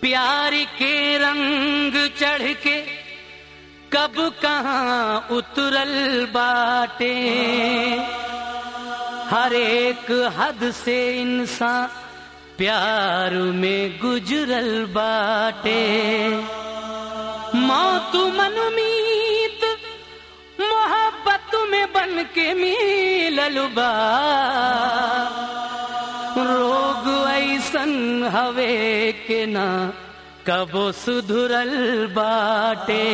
प्यार के रंग चढ़ के कब कहाँ उतरल बाटे हर एक हद से इंसान प्यार में गुजरल बाटे मौत मनुमीत मोहब्बत में बन के मिलल बा रोग ऐसन हवे के ना कबो सुधरल बाटे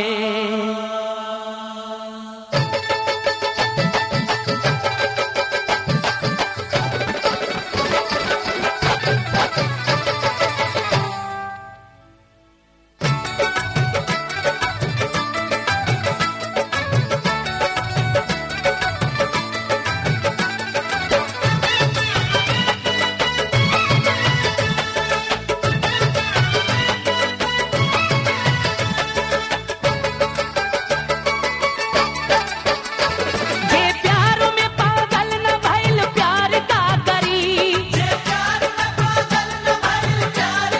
जे प्यार में पागल न भइल प्यार का करी जे प्यार में पागल न भइल प्यार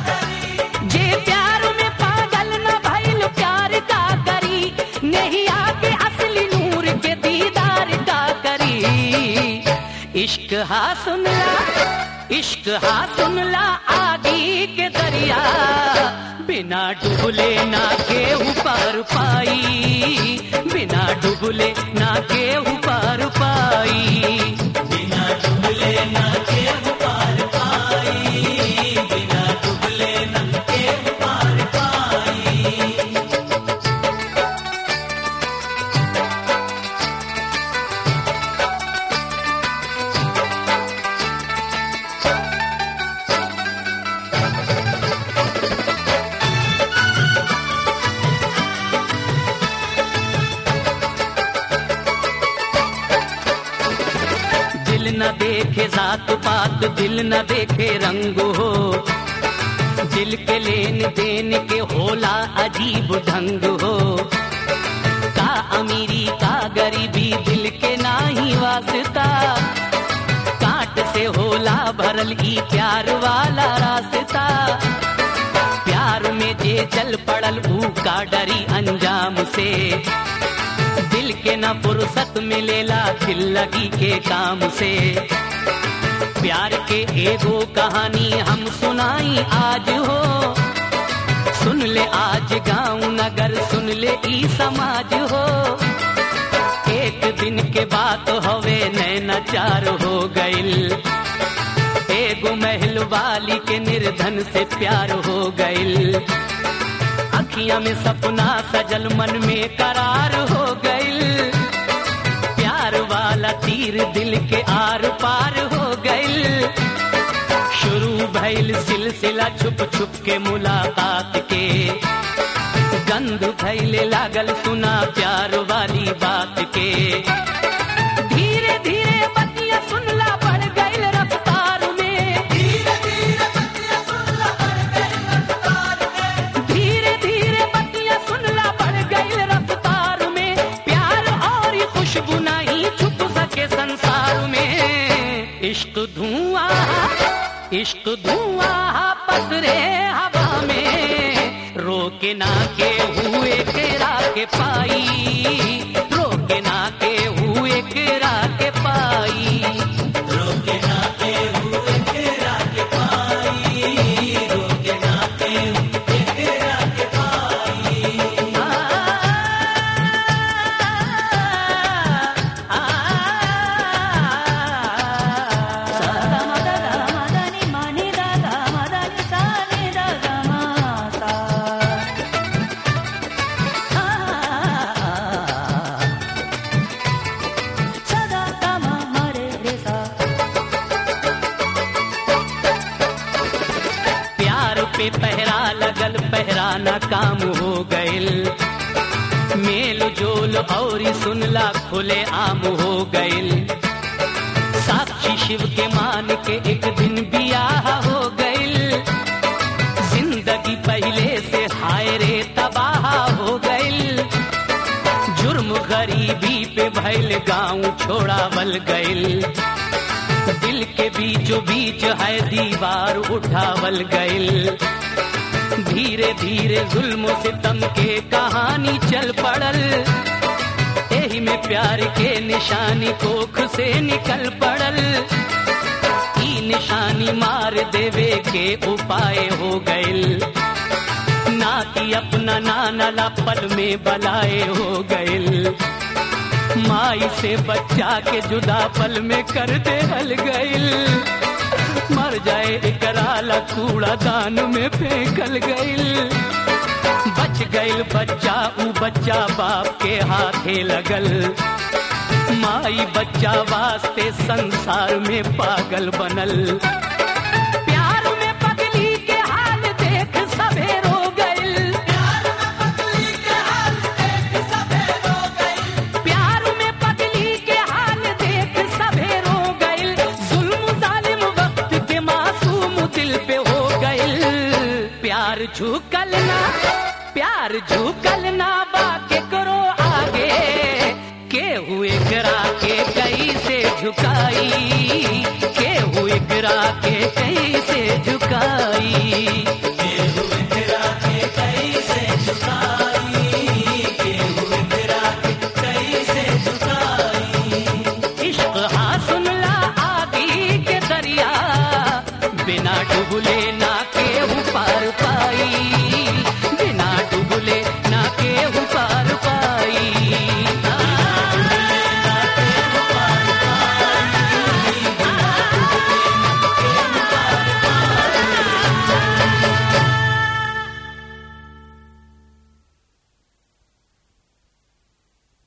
का करी नहीं आके असली नूर के दीदार का करी इश्क हा सुनला इश्क हा सुनला आगी के दरिया बिना डुबले ना केहू पार पाई बिना डुबले ना केहू पार पाई बिना डुबले ना केहू पार पाई बिना डुबले ना केहू पार पाई दिल न देखे जात पात दिल न देखे रंग हो दिल के लेन देन के होला अजीब ढंग हो का अमीरी का गरीबी दिल के नाही वास्ता काट से होला भरल ई प्यार वाला रास्ता प्यार में जे चल पड़ल ऊ का डरी अंजाम से दिल के न फुर्सत मिलेला दिल लगी के काम से प्यार के एगो कहानी हम सुनाई आज हो सुन ले आज गांव नगर सुन ले ई समाज हो एक दिन के बात हवे नैना चार हो गइल एगो महल वाली के निर्धन से प्यार हो गइल अखियां में सपना सजल मन में करार हो गइल प्यार वाला तीर दिल के आर पार हो गइल शुरू भइल सिलसिला छुप छुप के मुलाकात के गंध फैले लागल सुना प्यार वाली बात के धीरे धीरे बतिया सुनला बढ़ गइल रफ्तार में धीरे धीरे बतिया सुनला बढ़ गइल रफ्तार में धीरे धीरे बतिया सुनला बढ़ गइल रफ्तार में प्यार और ये खुशबू नहीं छुप सके संसार में इश्क धुआं इश्क धुआं पसरे हवा में रोके ना के हुए केरा के पाई रोके ना के हुए केरा के पाई रोके ना के हुए केरा के पाई रोके ना के हुए केरा के पाई आ, आ, प्यार पे पहरा लगल पहराना काम हो गइल मेल जोल और सुनला खुले आम हो गइल साक्षी शिव के मान के एक दिन बियाह हो गइल जिंदगी पहले से हाय रे तबाह हो गइल जुर्म गरीबी पे भइल गांव छोड़ावल गइल दिल के बीचों बीच है दीवार उठावल गइल धीरे धीरे जुल्म सितम के कहानी चल पड़ल एही में प्यार के निशानी कोख से निकल पड़ल ई निशानी मार देवे के उपाय हो गइल ना कि अपना नाना ला पल में बलाए हो गइल माई से बच्चा के जुदा पल में कर दे हल गइल मर जाए एकराला कूड़ा दान में फेंकल गइल बच गइल बच्चा ऊ बच्चा बाप के हाथे लगल माई बच्चा वास्ते संसार में पागल बनल प्यार में पगली के हाल देख सबे रो गइल प्यार में पगली के हाल देख सबे रो गइल जुल्म जालिम वक्त के मासूम दिल पे हो गइल प्यार झुकल ना प्यार झुकल ना बाके करो आगे केहू एकरा के कैसे झुकाई केहू एकरा के कैसे